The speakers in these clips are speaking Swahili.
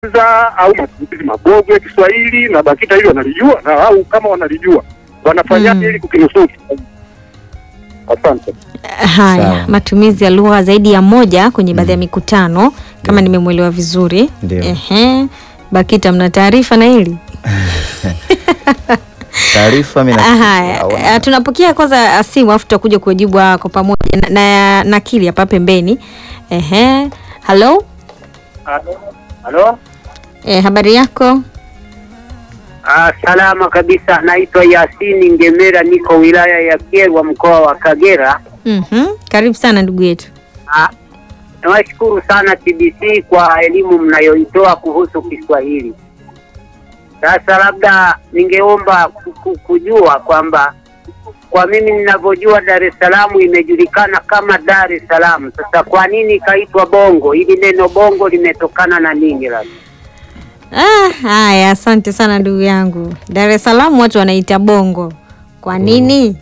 za au matumizi mabovu ya Kiswahili na BAKITA hili wanalijua na au kama wanalijua wanafanyaje Mm. ili kukinusuru? Asante. Haya, Sawa. matumizi ya lugha zaidi ya moja kwenye baadhi ya mikutano kama nimemwelewa vizuri. Ndio. Ehe. BAKITA mna taarifa na hili? Taarifa mimi nafikiri Haya, hawana. eh, tunapokea kwanza ah, simu afu tutakuja kujibu ah, kwa pamoja na, na nakili hapa pembeni. Ehe. Hello? Halo? Eh, habari yako? Ah, salama kabisa. Naitwa Yasini Ngemera, niko wilaya ya Kyerwa, mkoa wa Kagera. Mhm. Karibu sana ndugu yetu. Ah, nawashukuru sana TBC kwa elimu mnayoitoa kuhusu Kiswahili. Sasa labda ningeomba ku- ku- kujua kwamba kwa mimi ninavyojua Dar es Salaam imejulikana kama Dar es Salaam. Sasa kwa nini ikaitwa Bongo? Hili neno Bongo limetokana na nini labda? Ah, haya, asante sana ndugu yangu. Dar es Salaam watu wanaita bongo. Kwa nini?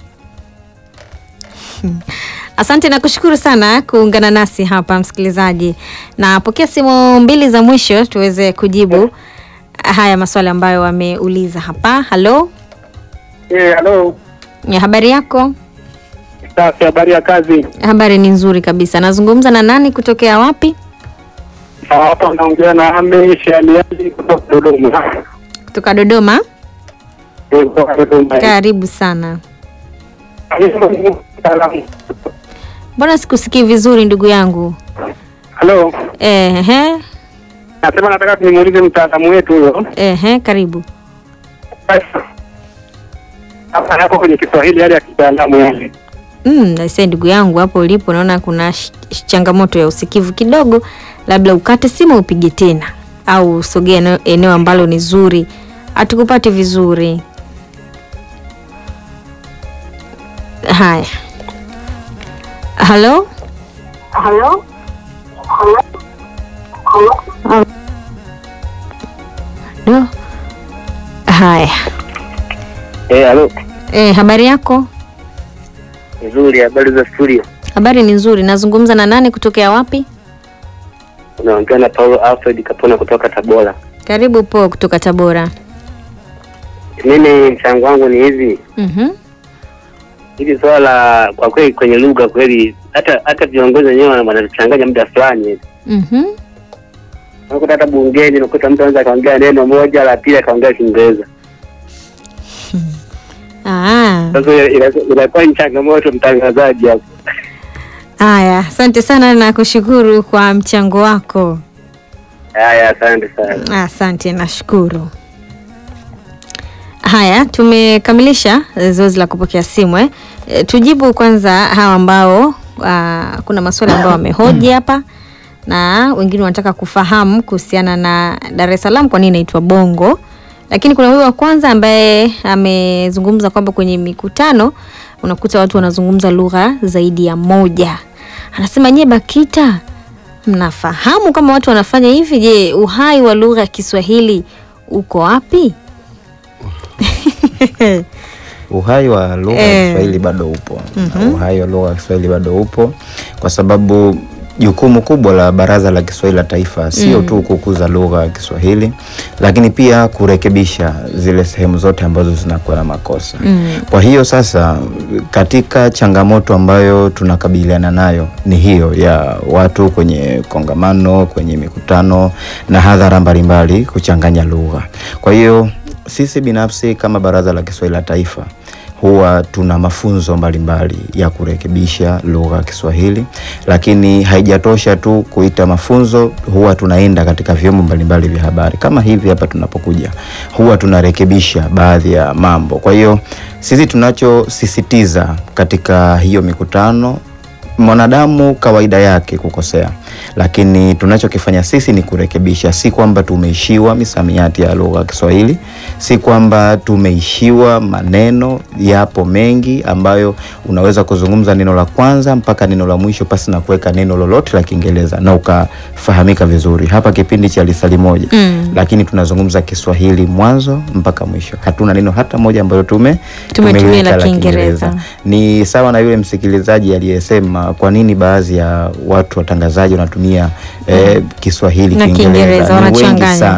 Asante na kushukuru sana kuungana nasi hapa msikilizaji. Napokea simu mbili za mwisho tuweze kujibu haya maswali ambayo wameuliza hapa. Halo, Eh, halo. ya habari yako? Safi, habari ya kazi? Habari ni nzuri kabisa. Nazungumza na nani kutokea wapi? Hapa naongea na Ame Shaliali kutoka Dodoma. Kutoka Dodoma. Eh, kutoka Dodoma. Karibu sana. Salamu. Mbona sikusikii vizuri ndugu yangu? Halo. Ehe, Nasema nataka tunimuulize mtaalamu wetu huyo. ehe, karibu. Hapa yako kwenye Kiswahili yale ya kitaalamu yale. Mm, naise ndugu yangu hapo ulipo naona kuna sh- sh- changamoto ya usikivu kidogo, labda ukate simu upige tena au usogee eneo, eneo ambalo ni zuri, hatukupati vizuri. Haya, halo Halo? Halo? Halo? do. Haya, Eh, halo. e, habari yako? Nzuri, habari za studio. Habari ni nzuri. Nazungumza na nani kutokea wapi? Unaongea na Paulo Alfred Kapona kutoka Tabora. Karibu po kutoka Tabora. Mimi mchango wangu ni hivi, Mhm. hili swala la kwa kweli kwenye lugha kweli, hata hata viongozi wenyewe wana- wanatuchanganya muda fulani hivi. Mhm. Unakuta hata bungeni, unakuta mtu anaweza akaongea neno moja, la pili akaongea Kiingereza. Ah. Sasa ina- ina- inakuwa ni changamoto mtangazaji hapo. Haya, asante sana na kushukuru kwa mchango wako. Haya, asante sana. Asante, nashukuru. Haya, tumekamilisha eh, zoezi la kupokea simu eh. E, tujibu kwanza hawa ambao ah, kuna maswali ambayo wamehoji hapa na wengine wanataka kufahamu kuhusiana na Dar es Salaam kwa nini inaitwa Bongo, lakini kuna huyu wa kwanza ambaye amezungumza kwamba kwenye mikutano unakuta watu wanazungumza lugha zaidi ya moja. Anasema nyie BAKITA mnafahamu kama watu wanafanya hivi? Je, uhai wa lugha ya Kiswahili uko wapi? Uhai wa lugha ya Eh. Kiswahili bado upo. Uhai wa lugha ya Kiswahili bado upo kwa sababu jukumu kubwa la Baraza la Kiswahili la Taifa sio tu kukuza lugha ya Kiswahili, lakini pia kurekebisha zile sehemu zote ambazo zinakuwa na makosa. Kwa hiyo sasa, katika changamoto ambayo tunakabiliana nayo ni hiyo ya watu kwenye kongamano, kwenye mikutano na hadhara mbalimbali kuchanganya lugha. Kwa hiyo sisi binafsi kama Baraza la Kiswahili la Taifa huwa tuna mafunzo mbalimbali ya kurekebisha lugha ya Kiswahili, lakini haijatosha tu kuita mafunzo, huwa tunaenda katika vyombo mbalimbali vya habari kama hivi hapa tunapokuja, huwa tunarekebisha baadhi ya mambo. Kwa hiyo sisi tunachosisitiza katika hiyo mikutano mwanadamu kawaida yake kukosea, lakini tunachokifanya sisi ni kurekebisha. Si kwamba tumeishiwa misamiati ya lugha ya Kiswahili, si kwamba tumeishiwa maneno. Yapo mengi ambayo unaweza kuzungumza neno la kwanza mpaka neno la mwisho pasi na kuweka neno lolote la Kiingereza na ukafahamika vizuri. Hapa kipindi cha lisali moja Mm. lakini tunazungumza Kiswahili mwanzo mpaka mwisho, hatuna neno hata moja ambalo tume Tumetumia tumeliweka la la Kiingereza. Kiingereza. Ni sawa na yule msikilizaji aliyesema na kwa nini baadhi ya watu watangazaji wanatumia eh, Kiswahili Na Kiingereza Kiingereza, ni wengi wanachanganya. sana